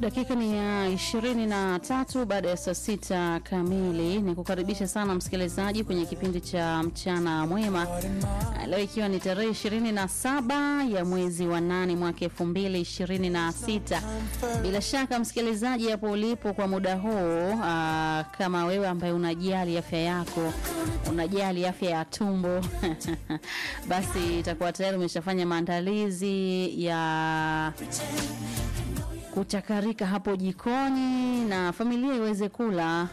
Dakika ni ya ishirini na tatu baada ya saa sita kamili. Ni kukaribisha sana msikilizaji kwenye kipindi cha mchana mwema, leo ikiwa ni tarehe ishirini na saba ya mwezi wa nane mwaka elfu mbili ishirini na sita. Bila shaka msikilizaji, hapo ulipo kwa muda huu, aa, kama wewe ambaye unajali afya yako, unajali afya ya tumbo basi itakuwa tayari umeshafanya maandalizi ya kuchakarika hapo jikoni na familia iweze kula.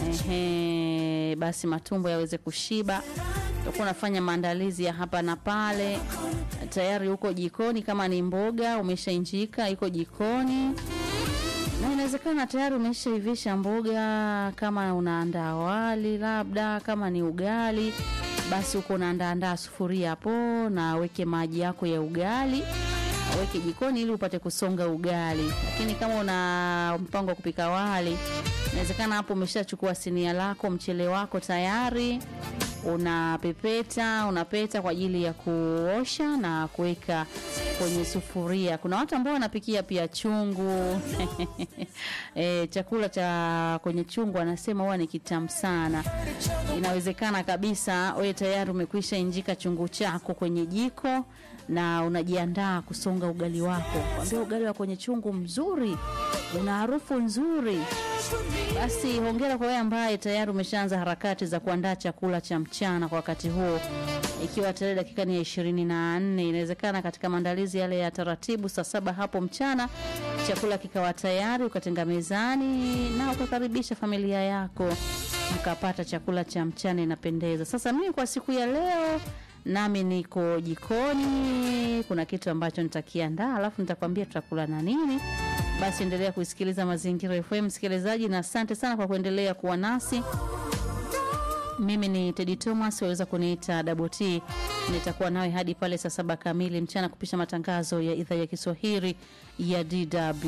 Ehe, basi matumbo yaweze kushiba. Utakuwa unafanya maandalizi ya hapa na pale, tayari huko jikoni. Kama ni mboga umeshainjika, iko jikoni, na inawezekana tayari umeshaivisha mboga. Kama unaandaa wali, labda kama ni ugali, basi huko unaandaandaa sufuria hapo, na weke maji yako ya ugali aweke jikoni ili upate kusonga ugali. Lakini kama una mpango wa kupika wali, inawezekana hapo umeshachukua sinia lako, mchele wako tayari unapepeta, unapeta kwa ajili ya kuosha na kuweka kwenye sufuria. Kuna watu ambao wanapikia pia chungu e, chakula cha kwenye chungu anasema huwa ni kitamu sana. Inawezekana kabisa wewe tayari umekwisha injika chungu chako kwenye jiko na unajiandaa kusonga ugali wako. Kwambia ugali wa kwenye chungu mzuri, una harufu nzuri. Basi hongera kwa wewe ambaye tayari umeshaanza harakati za kuandaa chakula cha mchana kwa wakati huo, ikiwa tayari dakika ni ya ishirini na nne. Inawezekana katika maandalizi yale ya taratibu, saa saba hapo mchana chakula kikawa tayari, ukatenga mezani na ukakaribisha familia yako mkapata chakula cha mchana, inapendeza. Sasa mimi kwa siku ya leo nami niko jikoni, kuna kitu ambacho nitakiandaa, alafu nitakwambia tutakula na nini. Basi endelea kuisikiliza Mazingira FM msikilizaji, na asante sana kwa kuendelea kuwa nasi. Mimi ni Teddy Thomas, waweza kuniita Double T. Nitakuwa nawe hadi pale saa saba kamili mchana kupisha matangazo ya idhaa ya Kiswahili ya DW.